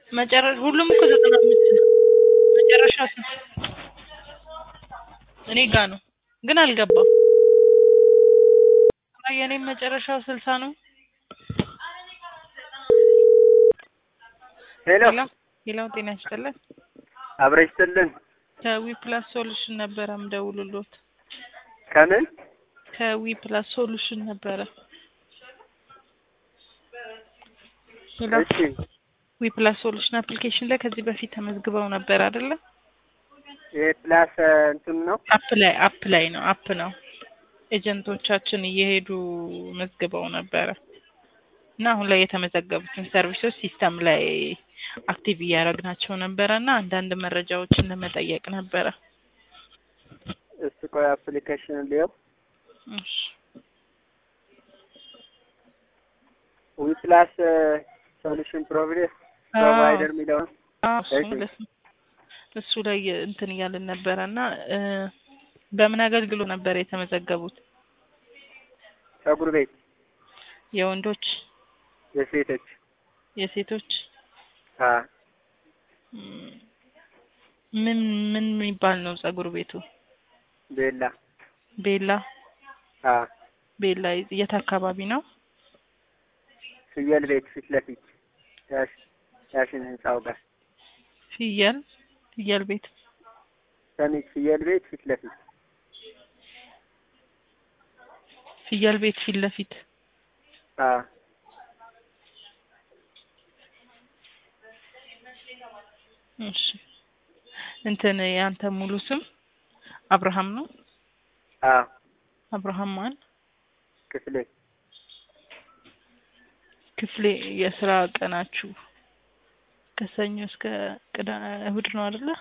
መጨረሻ ሁሉም እኮ ዘጠና አምስት ነው። መጨረሻ ስንት? እኔ ጋ ነው ግን አልገባም። አይ የኔም መጨረሻው ስልሳ ነው። ሄሎ ሄሎ ሄሎ፣ ጤና ይስጥልን። አብረሽ ስልን ከዊ ፕላስ ሶሉሽን ነበረ ምደውልሎት። ከምን ከዊ ፕላስ ሶሉሽን ነበረ። ሄሎ እሺ ዊ ፕላስ ሶሉሽን አፕሊኬሽን ላይ ከዚህ በፊት ተመዝግበው ነበር አይደለ? ይሄ ፕላስ እንትን ነው አፕ ላይ አፕ ላይ ነው አፕ ነው። ኤጀንቶቻችን እየሄዱ መዝግበው ነበረ እና አሁን ላይ የተመዘገቡትን ሰርቪሶች ሲስተም ላይ አክቲቭ እያደረግናቸው ነበረ እና አንዳንድ መረጃዎችን ለመጠየቅ ነበረ። እሱ ቆይ አፕሊኬሽን ሊየው እሺ ዊ ፕላስ ሶሉሽን ፕሮቪደር ፕሮቫይደር የሚለው ነው። አዎ፣ እሱ እሺ። ማለት ነው። እሱ ላይ እንትን እያልን ነበረ እና እ በምን አገልግሎት ነበር የተመዘገቡት? ፀጉር ቤት የወንዶች፣ የሴቶች የሴቶች አ እም፣ ምን ምን የሚባል ነው ጸጉር ቤቱ? ቤላ ቤላ አ ቤላ የት አካባቢ ነው? ፍየል ቤት ፊት ለፊት ያሽ ያሽን ህንጻው ጋር ፍየል ፍየል ቤት ሰሚት ፍየል ቤት ፊት ለፊት ፍየል ቤት ፊት ለፊት አ እሺ እንትን ያንተ ሙሉ ስም አብርሃም ነው? አ አብርሃም ማን? ክፍሌ ክፍሌ የስራ ቀናችሁ ከሰኞ እስከ ቅዳ እሁድ ነው አይደለ?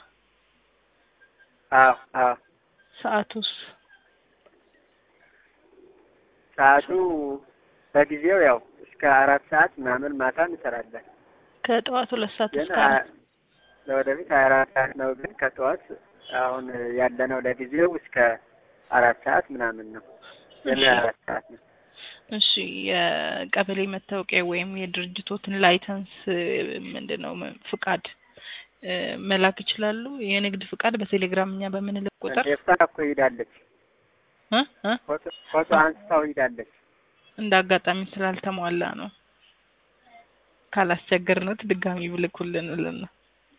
አ አ ሰዓቱስ ሰዓቱ በጊዜው ያው እስከ አራት ሰዓት ምናምን ማታ እንሰራለን። ከጠዋት ሁለት ሰዓት ግን እስከ አ- አራት ለወደፊት ሀያ አራት ሰዓት ነው። ግን ከጠዋት አሁን ያለነው ለጊዜው እስከ አራት ሰዓት ምናምን ነው። ግን እሺ። ሀያ አራት ሰዓት ነው። እሺ የቀበሌ መታወቂያ ወይም የድርጅቶትን ላይሰንስ ምንድን ነው ም- ፍቃድ እ መላክ ይችላሉ? የንግድ ፍቃድ በቴሌግራም እኛ በምንልክ ቁጥር ኤፍታ እኮ ሂዳለች። እ እ ፎቶ ፎቶ አንስታው ሂዳለች። እንደ አጋጣሚ ስላልተሟላ ነው። ካላስቸገርነት ድጋሚ ብልኩልን ብለን ነው።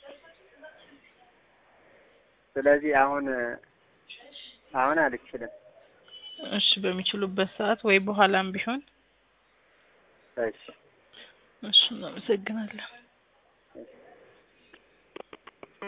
ስለዚህ አሁን አሁን አልችልም። እሺ በሚችሉበት ሰዓት ወይ በኋላም ቢሆን እሺ እሺ እናመሰግናለን።